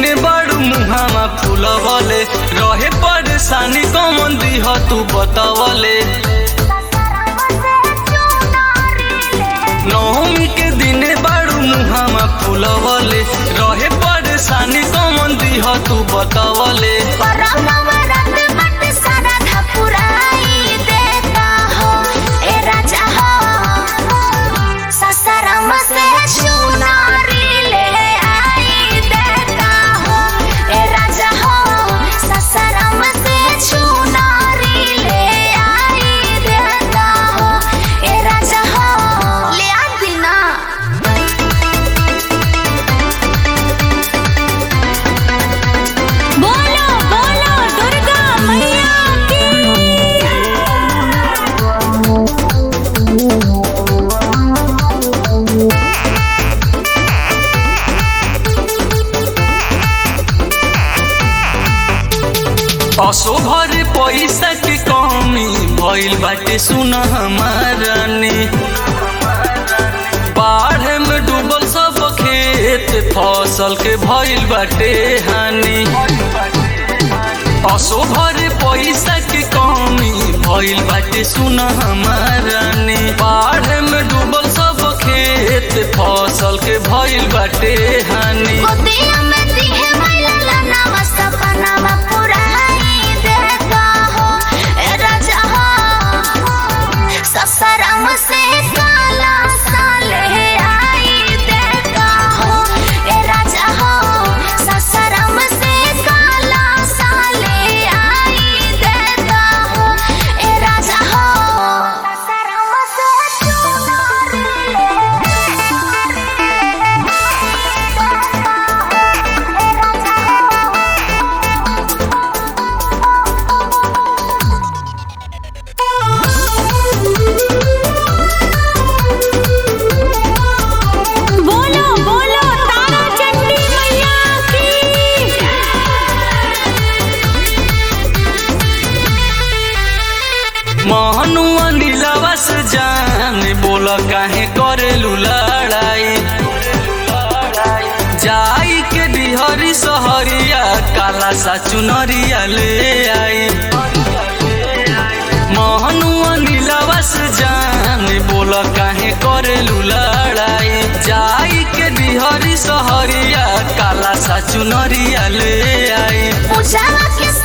दिन बड़ू मुहावा फूलवले रहे परेशानी कमन दीह तू बतावले नवमी के दिन बड़ू मुहावा फूलवले रहे परेशानी कमन दीह तू बतावले बोलो बोलो दुर्गा मैया की असो भरे पैसा के कमी भइल बाटे सुन हमारानी बाढ़ में डूबल सब खेत फसल के भइल बाटे हानि असो भरे पैसा के कमी भइल बाटे सुन हमारानी बाढ़ में डूबल सब खेत फसल के भइल बाटे हानि गोदिया में दिहे मैला लनावा सपनावा पुराई देता हो ए राजा हो ससरम से काला साले आई देता हो ए राजा हो ससरम से काला साले आई देता हो ए राजा हो ससरम से बोलो बोलो तारा चंडी मैया की महनुआ नीलावा से जान बोल काहे करेलू लड़ाई जाई के डिहरी सहरिया काला सा चुनरिया ले आई महनुआ नीलावा से जान बोल काहे करेलू लड़ाई जाई के डिहरी सहरिया काला सा चुनरिया ले आई पूजा के